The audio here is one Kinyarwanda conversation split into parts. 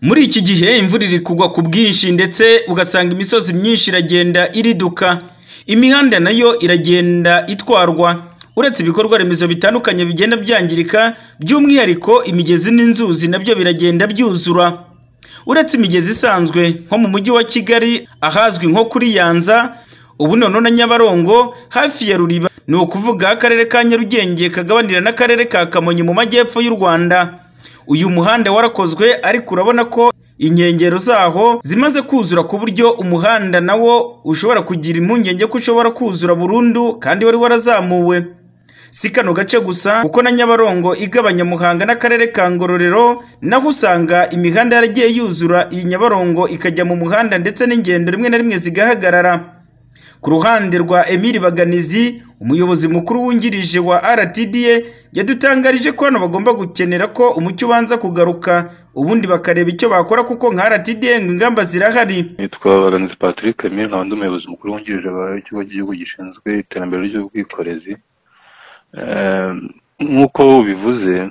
Muri iki gihe imvura iri kugwa ku bwinshi ndetse ugasanga imisozi myinshi iragenda iriduka, imihanda nayo iragenda itwarwa, uretse ibikorwa remezo bitandukanye bigenda byangirika by'umwihariko imigezi n'inzuzi nabyo biragenda byuzura, uretse imigezi isanzwe nko mu mujyi wa Kigali ahazwi nko kuri Nyanza, Ubunono na Nyabarongo hafi ya Ruriba, ni ukuvuga aho Akarere ka Nyarugenge kagabanira n'Akarere ka Kamonyi mu majyepfo y'u Rwanda, uyu muhanda warakozwe ariko urabona ko inkengero zaho zimaze kuzura ku buryo umuhanda nawo ushobora kugira impungenge ko ushobora kuzura burundu kandi wari warazamuwe. Si kano gace gusa kuko na Nyabarongo igabanya Muhanga n'Akarere ka Ngororero naho usanga imihanda yaragiye yuzura iyi Nyabarongo ikajya mu muhanda ndetse n'ingendo rimwe na rimwe zigahagarara. Ku ruhande rwa Emile Baganizi, umuyobozi mukuru wungirije wa RTDA, yadutangarije ko hano bagomba gukenera ko umucyo ubanza kugaruka, ubundi bakareba icyo bakora kuko nka RTDA ngo ingamba zirahari. nitwa baganizi patrick emile nkaba ndi umuyobozi mukuru wungirije w'ikigo cy'igihugu gishinzwe iterambere ry'ubwikorezi Eh, nk'uko ubivuze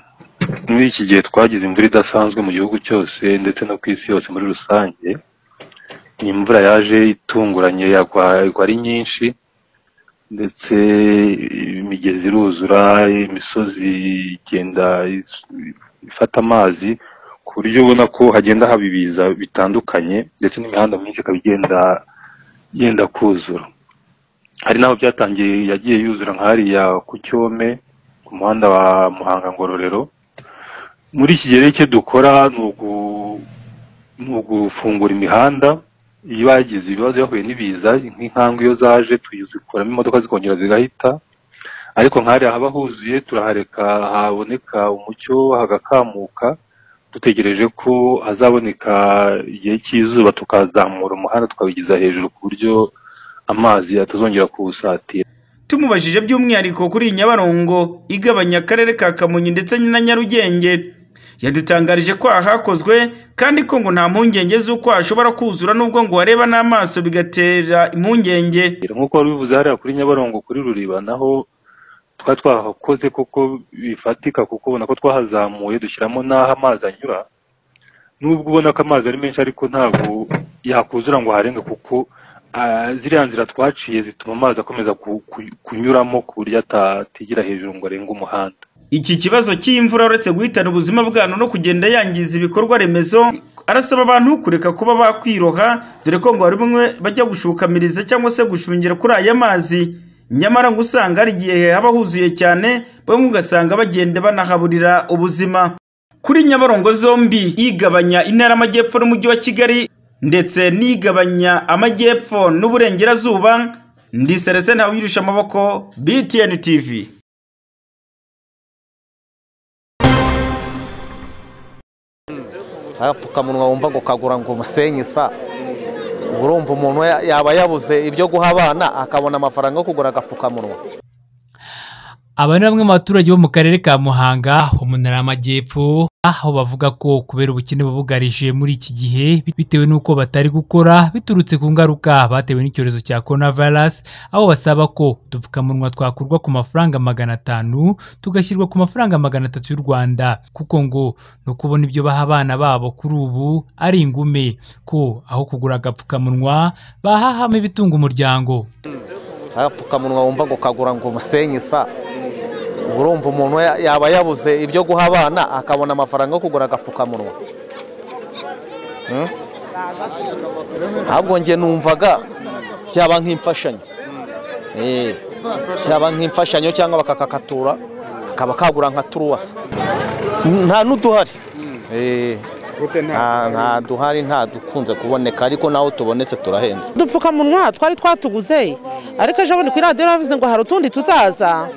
muri iki gihe twagize imvura idasanzwe mu gihugu cyose ndetse no ku isi yose muri rusange ni imvura yaje itunguranye yagwa igwa ari nyinshi ndetse imigezi iruzura imisozi igenda is- ifata amazi ku buryo ubona ko hagenda haba ibiza bitandukanye ndetse n'imihanda myinshi ikaba igenda yenda kuzura hari n'aho byatangiye yagiye yuzura nka hariya ku cyome ku muhanda wa muhanga ngororero muri iki gihe rero icyo dukora ni ugu- ni ugufungura imihanda iyo bagize ibibazo bahuye n'ibiza nk'inkangwe iyo zaje tuzikuramo imodoka zikongera zigahita ariko nk'ahariya haba huzuye turahareka haboneka umucyo hagakamuka dutegereje ko hazaboneka igihe cy'izuba tukazamura umuhanda tukawigiza hejuru ku buryo amazi atazongera kuwusatira Tumubajije by'umwihariko kuri iyi Nyabarongo igabanya Akarere ka Kamonyi ndetse na Nyarugenge, yadutangarije ko aha hakozwe kandi ko ngo nta mpungenge z'uko hashobora kuzura n'ubwo ngo wareba n'amaso bigatera impungenge. nk'uko wari ubivuze hariya kuri nyabarongo kuri ruriba naho twari twahakoze koko bifatika kuko ubona ko twahazamuye dushyiramo n'aho amazi anyura nubwo ubona ko amazi ari menshi ariko ntabwo yakuzura ngo aharenge kuko ah, ziriya nzira twaciye zituma amazi akomeza ku- ku- kunyuramo ku buryo ata- atigira hejuru ngo arenge umuhanda Iki kibazo cy'imvura uretse guhitana ubuzima bwano no kugenda yangiza ibikorwa remezo, arasaba abantu kureka kuba bakwiroha, dore ko ngo hari bamwe bajya gushukamiriza cyangwa se gushungira kuri aya mazi. Nyamara ngo usanga hari igihe haba huzuye cyane, bamwe ugasanga bagenda banahaburira ubuzima. Kuri Nyabarongo zombi, igabanya Intara y'Amajyepfo n'Umujyi wa Kigali, ndetse n'igabanya Amajyepfo n'Uburengerazuba, ndi Serese Ntawirusha Amaboko, BTN TV. sa agapfukamunwa wumva ngo kagura ngo umusenyi sa urumva umuntu ya- yaba yabuze ibyo guha abana akabona amafaranga yo kugura agapfukamunwa Aba ni bamwe mu baturage bo mu karere ka Muhanga ho mu ntara y'Amajyepfo aho bavuga ko kubera ubukene bubugarije muri iki gihe bitewe n'uko batari gukora biturutse ku ngaruka batewe n'icyorezo cya coronavirus aho basaba ko udupfukamunwa twakurwa ku mafaranga magana atanu tugashyirwa ku mafaranga magana atatu y'u Rwanda kuko ngo no kubona ibyo baha abana babo kuri ubu ari ingume ko aho kugura agapfukamunwa bahahamo ibitunga umuryango. sa agapfukamunwa wumva ngo kagura ngo umusenyi sa urumva umuntu ya- yaba yabuze ibyo guha abana akabona amafaranga yo kugura agapfukamunwa Hmm? ahubwo njye numvaga byaba nk'imfashanyo Eh, byaba nk'imfashanyo cyangwa bakakakatura kakaba kagura nka turuwasa nta n'uduhari Eh, nta nta duhari nta dukunze kuboneka ariko naho tubonetse turahenze udupfukamunwa twari twatuguze ariko ejo bundi kuri radiyo bavuze ngo hari utundi tuzaza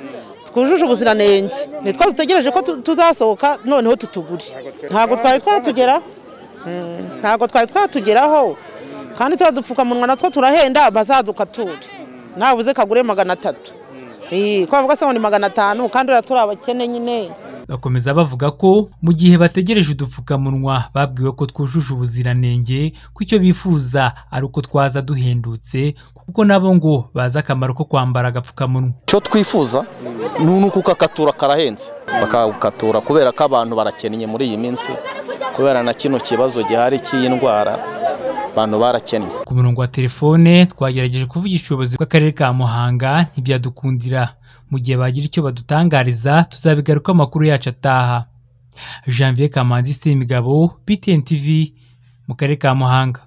twujuje ubuziranenge nitwo dutegereje ko tu- tuzasohoka noneho tutugure ntabwo twari twatugeraho Mm, ntabwo twari twatugeraho kandi tuba dupfukamunwa natwo turahenda bazadukatura ntabuze kagure magana atatu Eh, ko bavuga se ngo ni magana atanu kandi uriya turi abakene nyine Bakomeza bavuga ko mu gihe bategereje udupfukamunwa babwiwe ko twujuje ubuziranenge ko icyo bifuza ari uko twaza duhendutse kuko nabo ngo bazi akamaro ko kwambara agapfukamunwa. icyo twifuza ni uko kakatura karahenze bakagatura kubera ko abantu barakennye muri iyi minsi kubera na kino kibazo gihari cy'iyi ndwara abantu barakennye ku murongo wa telefone twagerageje kuvugisha ubuyobozi bw'akarere ka muhanga ntibyadukundira mu gihe bagira icyo badutangariza tuzabigaruka amakuru yacu ataha janvier kamanzi imigabo btn tv mu karere ka muhanga